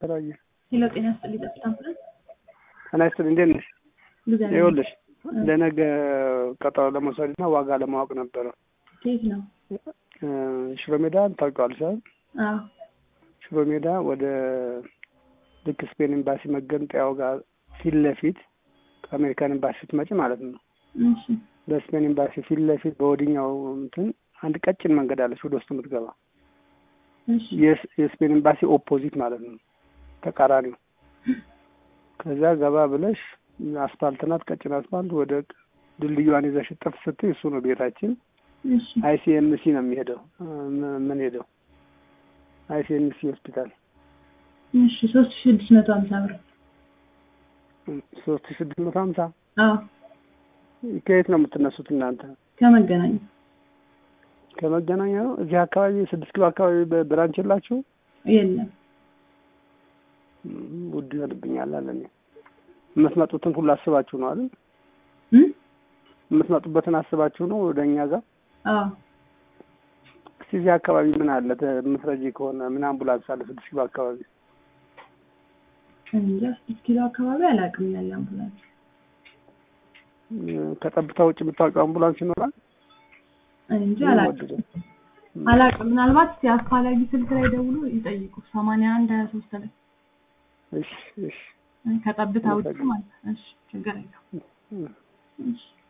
ተለያየ ሄሎ ጤና ይስጥልኝ ጠብታ አምቡላንስ ጤና ይስጥልኝ እንዴት ነሽ? እግዚአብሔር ይኸውልሽ ለነገ ቀጠሮ ለመውሰድ እና ዋጋ ለማወቅ ነበረ። ከየት ነው? እ ሽሮ ሜዳ ታውቂዋለሽ አይደል? አዎ ሽሮ ሜዳ ወደ ልክ ስፔን ኤምባሲ መገንጠያው ጋር ፊት ለፊት ከአሜሪካን ኤምባሲ ስትመጪ ማለት ነው። እሺ በስፔን ኤምባሲ ፊት ለፊት በወዲኛው እንትን አንድ ቀጭን መንገድ አለች ወደ ውስጥ የምትገባ እሺ የስ- የስፔን ኤምባሲ ኦፖዚት ማለት ነው፣ ተቃራኒው። ከዛ ገባ ብለሽ አስፋልት ናት፣ ቀጭን አስፋልት። ወደ ድልድዩዋን ይዘሽ ጥፍ ስትይ እሱ ነው ቤታችን። እሺ አይሲኤምሲ ነው የሚሄደው ምን ሄደው አይሲኤምሲ ሆስፒታል እሺ ሶስት ሺህ ስድስት መቶ ሀምሳ ብር ሶስት ሺህ ስድስት መቶ ሀምሳ አዎ ከየት ነው የምትነሱት እናንተ? ከመገናኛ ከመገናኛ ነው። እዚህ አካባቢ ስድስት ኪሎ አካባቢ በብራንች የላችሁ? የለም እም፣ ውድ ይሆንብኛል አለ። እኔ የምትመጡትን ሁሉ አስባችሁ ነው አይደል? እም? የምትመጡበትን አስባችሁ ነው ወደ እኛ ጋር። አዎ እስቲ እዚህ አካባቢ ምን አለ ተ- የምትረጂ ከሆነ ምን አምቡላንስ አለ ስድስት ኪሎ አካባቢ? እንጃ ስድስት ኪሎ አካባቢ አላውቅም ያለ አምቡላንስ እም፣ ከጠብታ ውጭ የምታውቂው አምቡላንስ ይኖራል? እንጂ ምን አላውቅም ወደደ? አላውቅም ምናልባት እስኪ አፋላጊ ስልክ ላይ ደውሎ ይጠይቁ ሰማንያ አንድ ሀያ ሶስት ላይ እሺ እሺ ከጠብታ ውጭ ማለት ነው እሺ ችግር የለውም እም። እሺ